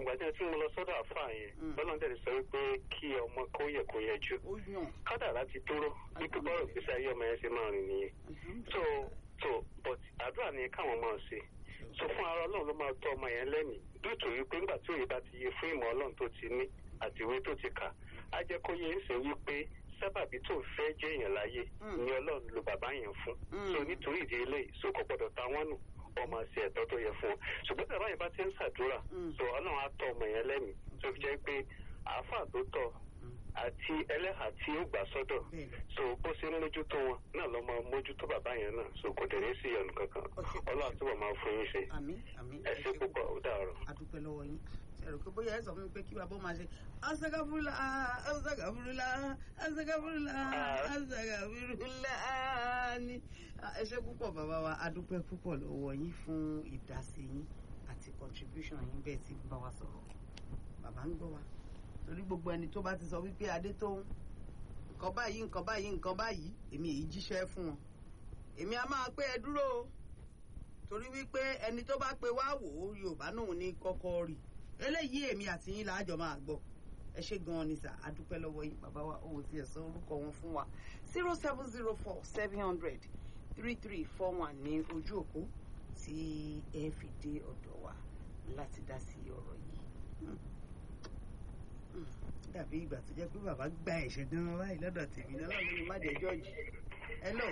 ìgbà tí tí mo lọ sọ́dọ̀ àfáà yẹn Mm. lọ́nà tẹ̀lé sọ wípé kí ọmọ kó yẹ kó yẹ jù ó yàn kádàrá ti dúró wípé bọ́rọ̀ gbèsè ayé ọmọ yẹn ṣe máa rìn nìyẹn so so but àdúrà ni káwọn máa ṣe so fún ara ọlọ́run ló máa tọ́ ọmọ yẹn lẹ́mìí dútù wípé nígbà tí òye bá ti yẹ fún ìmọ̀ ọlọ́run tó ti ní àti ìwé tó ti kà á jẹ́ kó yẹ ń sè wípé sábàbí tó fẹ́ jẹ́ èèyàn láyé Mm. ni ọlọ́run lo bàbá yẹn fún Mm. so nítorí ìdí eléyìí so kò gbọdọ̀ ta wọ́n nù ọmọ àti ẹ̀tọ́ tó yẹ fún wọn ṣùgbọ́n tí bàbá yẹn bá ti ń ṣàdúrà Mm. so ọlọ́run á tọ́ ọmọ yẹn lẹ́mìí tó fi jẹ́ pé àáfàá tó tọ́ àti ẹlẹ́hà tí ó gbà sọ́dọ̀ bẹ́ẹ̀ so bó ṣe ń mójútó wọn náà lọ́ máa mójútó bàbá yẹn náà so kò dẹ̀ ní sí ìyọnu kankan ọlọ́run àtúbọ̀ máa fún yín ṣe àmì àmì ẹ ṣé púpọ̀ ó dàárọ̀. adúpẹ́ lọ́wọ́ yín ṣẹ̀rọ pé bóyá ẹ sọ fún mi pé kí bàbá máa ṣe asagafurula asagafurula asagafurula asagafurula ni ẹ ṣé púpọ̀ bàbá wa adúpẹ́ púpọ̀ lọ́wọ́ yín fún ìdásí yín àti contribution yín bẹ́ẹ̀ tí bá wa sọ̀rọ̀ bàbá ń gbọ́ wa torí gbogbo ẹni tó bá ti sọ wípé adé tó ń nǹkan báyìí nǹkan báyìí nǹkan báyìí èmi èyí jíṣẹ́ fún wọn èmi a máa pé ẹ dúró o torí wípé ẹni tó bá pe wá wò ó yorùbá náà ní kọ́kọ́ rí eléyìí èmi àti yín làájọ máa gbọ́ ẹ ṣé gan-an ni sà adúpẹ́ lọ́wọ́ yín bàbá wa òun ti ẹ̀sán orúkọ wọn fún wa zero seven zero four seven hundred three three four one ní ojú òpó tí ẹ fi dé ọ̀dọ̀ wa láti dá sí ọ̀rọ̀ yìí Hmm. Hmm. dàbí ìgbà tó jẹ́ pé bàbá gba ẹ̀ṣẹ̀ gan-an báyìí lọ́dọ̀ tèmi náà lọ́dọ̀ ní má jẹ́ jọ́ọ̀jì hello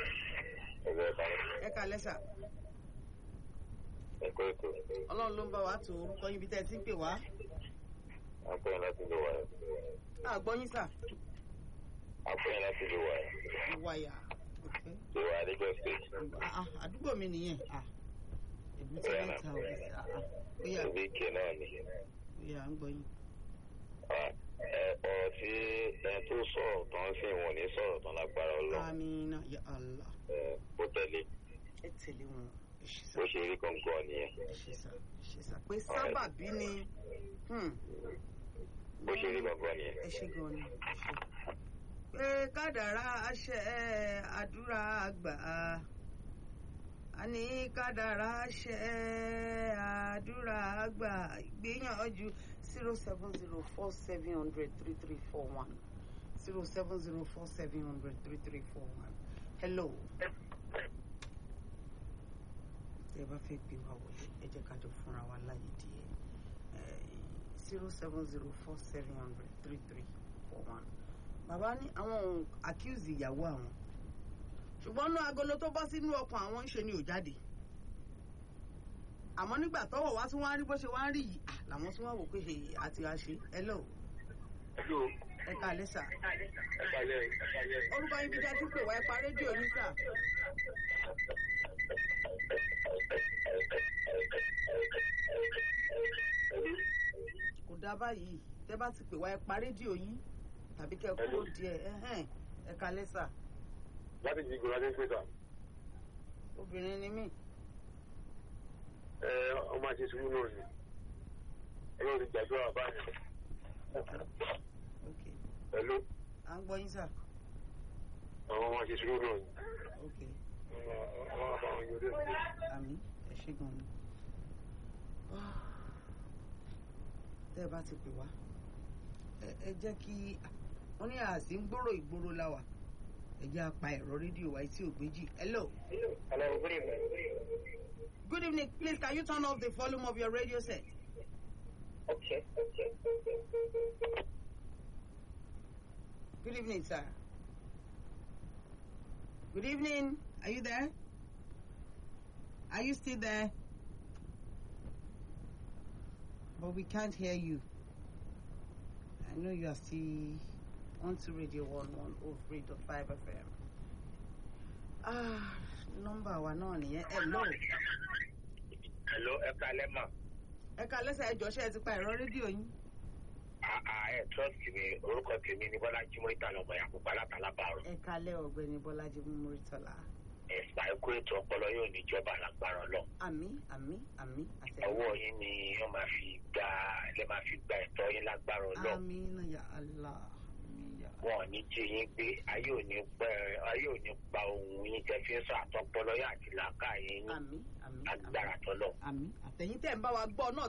ẹ kalẹ́ sà ẹ̀kọ́ ètò ọlọ́run ló ń bá wa tó orúkọ yín bí tẹ́ ẹ ti ń pè wá àpẹẹrẹ láti lè wà ẹ́ àgbọ́ yín sà àpẹẹrẹ láti lè wà ẹ́ wáyà lè wà Lagos state àdúgbò mi nìyẹn Ah, èbúté mẹ́ta ò lè sà bóyá ibi ike náà ni bóyá ń gbọ́ yín Ah, ẹ ọ̀rọ̀ tí ẹni tó sọ̀rọ̀ tán sì wọ́n ní sọ̀rọ̀ tán lágbára ọlọ́run amina ya allah ẹ, ó tẹ̀lé ẹ tẹ̀lé wọn ẹ ṣe sà bó ṣe rí gangan nìyẹn ẹ ṣe sà ẹ ṣe sà pé sábàbí ni hmm, bó ṣe rí gangan nìyẹn. ẹ ṣe gan ni ẹ ṣe. pé kádàrá àṣẹ àdúrà àgbà a ní kádàrá àṣẹ àdúrà àgbà gbìyànjú zero seven zero four seven hundred three three four one zero seven zero four seven hundred three three four one hello. tẹ́ ẹ bá fẹ́ gbé wa wọlé ẹ jẹ́ ká jọ fúnra wa láyé díẹ̀ zero seven zero four seven hundred three three four one. bàbá ní àwọn ohun accuse ìyàwó àwọn ṣùgbọ́n náà agolo tó bọ́ sínú ọkàn àwọn ń ṣe ni ò jáde àmọ́ nígbà tọ́wọ̀ wá tí wọ́n á rí bó ṣe wá ń rí yìí ah, làwọn tí wọ́n wò pé hey, àti àṣe hello ẹ káalẹ́ sà orúkọ yín bí dájú pé wá ẹ pa rédíò yín sà kò dá báyìí tẹ́ bá ti pè wá ẹ pa rédíò yín tàbí kẹ́ ẹ kúrò díẹ̀ ẹ̀hẹ́n, ẹ káalẹ́ sà láti jí gbọ́dọ̀ ní pẹ́sà obìnrin ni mí ẹ ọmọ àti sùúrù náà ni ẹgbẹ́ ti gbàdúrà báyìí ok pẹ̀lú à ń gbọ́ yín sà àwọn ọmọ àti sùúrù náà ni ok àwọn àbáwọn yóò dé sí àmì ẹ ṣé gan ni tẹ́ ẹ bá ti pè wá ẹ ẹ jẹ́ kí wọ́n ní àsì ń gbòòrò ìgboro láwà ẹ jẹ́ apá ẹ̀rọ rédíò wa tí ò gbéjì hello Hello, good evening. good evening please can you turn off the volume of your radio set Okay. good evening sir good evening are you there are you still there but we can't hear you I know you are still on to radio one one oh three dot five FM ah nọ́mbà wa náà nìyẹn hello Hello, ẹ kalẹ́ mà. ẹ ká lẹ́sẹ̀ ẹjọ́ ṣe ẹ ti pa ẹ̀rọ rédíò yín Àà ẹ trust mi, orúkọ tèmi ni Bọ́lá Jímọ̀ ìtànà ọmọ Yakubu Alátàlábàrọ̀. ẹ kálẹ́ ọ̀gbẹ́ni Bọ́lájí Múrítọ́lá Ẹ̀sà ikú ètò ọpọlọ yóò ní ìjọba lágbára lọ. àmì àmì àmì Ọwọ́ yín ni wọ́n máa fi gba lẹ́ máa fi gba ẹ̀tọ́ yín lágbára lọ. àmì náà yà Allah àmì yà Wọn ò ní jí yín gbé, ayé ò ní pẹ́ ayé ò ní pa ohun yín tẹ́ fi ń sọ àtọpọlọ yín àti làákàyè yín àmì àmì àmì lágbára tọ́lọ̀. àmì àtẹ̀yìn tẹ̀ ń bá wa gbọ́ náà